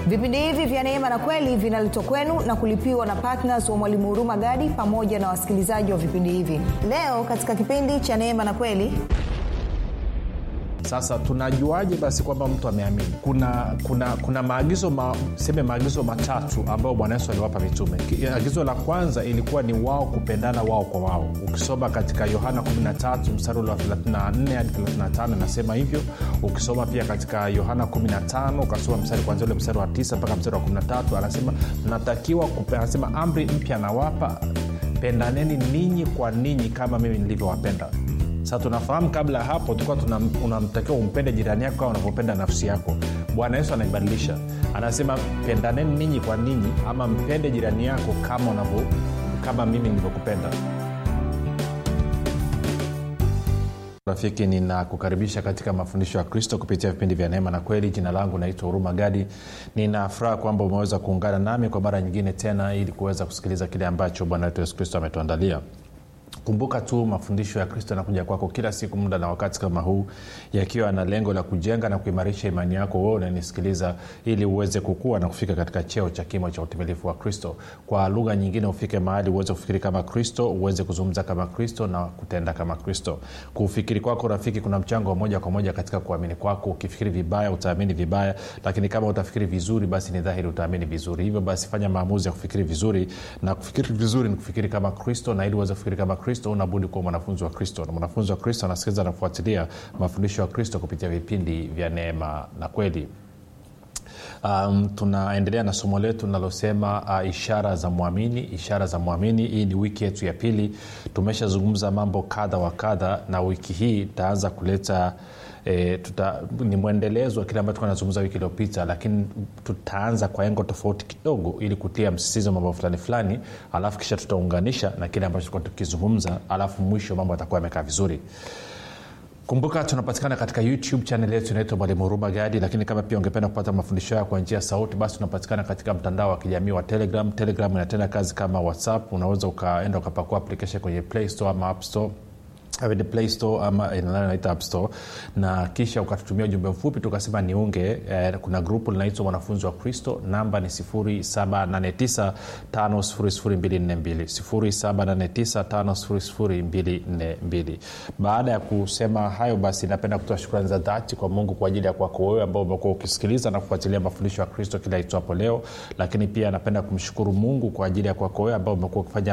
vipindi hivi vya neema na kweli vinaletwa kwenu na kulipiwa na ptns wa mwalimu huruma gadi pamoja na wasikilizaji wa vipindi hivi leo katika kipindi cha neema na kweli sasa tunajuaje basi kwamba mtu ameamini kuna kuna kuna maagizo ma, seme maagizo matatu ambayo bwana yesu aliwapa mitume Ki- agizo la kwanza ilikuwa ni wao kupendana wao kwa wao ukisoma katika yohana 13 mstari ule wa 34 hadi 35 nasema hivyo ukisoma pia katika yohana 15 ukasoma mstari kwanzia ule mstari wa 9 mpaka mstari wa 13 anasema mnatakiwa kupe- anasema amri mpya nawapa pendaneni ninyi kwa ninyi kama mimi nilivyowapenda sasa tunafahamu kabla ya hapo tulikuwa tuna- unamtakiwa umpende jirani yako kama unavyopenda nafsi yako bwana yesu anaibadilisha anasema pendaneni ninyi kwa ninyi ama mpende jirani yako kama unavyo kama mimi nilivyokupenda rafiki ninakukaribisha katika mafundisho ya kristo kupitia vipindi vya neema na kweli jina langu naitwa huruma gadi nina furaha kwamba umeweza kuungana nami kwa mara nyingine tena ili kuweza kusikiliza kile ambacho bwana wetu yesu kristo ametuandalia kumbuka tu mafundisho ya kristo yanakuja kwako kila siku muda na wakati kama huu yakiwa na lengo la kujenga na kuimarisha imani yako wewe unanisikiliza ili uweze kukua na kufika katika cheo cha kimo cha utimilifu wa kristo kwa lugha nyingine ufike mahali uweze kufikiri kama kristo uweze kuzungumza kama kristo na kutenda kama kristo kufikiri kwako rafiki kuna mchango wa moja kwa moja katika kuamini kwako ukifikiri vibaya utaamini vibaya lakini kama utafikiri vizuri basi ni dhahiri utaamini vizuri hivyo basi fanya maamuzi ya kufikiri vizuri na kufikiri vizuri ni kufikiri kama kristo na ili uweze kufikiri kama kristo unabudi kuwa mwanafunzi wa kristo na mwanafunzi wa kristo anasikiliza na kufuatilia mafundisho ya kristo kupitia vipindi vya neema na kweli um, tunaendelea na somo letu linalosema uh, ishara za mwamini ishara za mwamini hii ni wiki yetu ya pili tumeshazungumza mambo kadha wa kadha na wiki hii itaanza kuleta E, tuta, ni mwendelezo wa kile ambacho tunazungumza wiki iliyopita lakini tutaanza kwa engo tofauti kidogo ili kutia msisizo mambo fulani fulani alafu kisha tutaunganisha na kile ambacho tulikuwa tukizungumza alafu mwisho mambo atakuwa yamekaa vizuri kumbuka tunapatikana katika youtube chanel yetu inaitwa mwalimu huruma gadi lakini kama pia ungependa kupata mafundisho hayo kwa njia ya sauti basi tunapatikana katika mtandao wa kijamii wa telegram telegram inatenda kazi kama whatsapp unaweza ukaenda ukapakua application kwenye play store ama app store the play store ama naita app store na kisha ukatutumia ujumbe mfupi tukasema niunge eh, kuna grupu linaitwa mwanafunzi wa kristo namba ni 7895242 baada ya kusema hayo basi napenda kutoa shukrani za dhati kwa mungu kwa ajili ya kwako wewe ambao umekuwa ukisikiliza na kufuatilia mafundisho ya kristo kila itwapo leo lakini pia napenda kumshukuru mungu kwa ajili ya kwako wewe ambao umekuwa ukifanya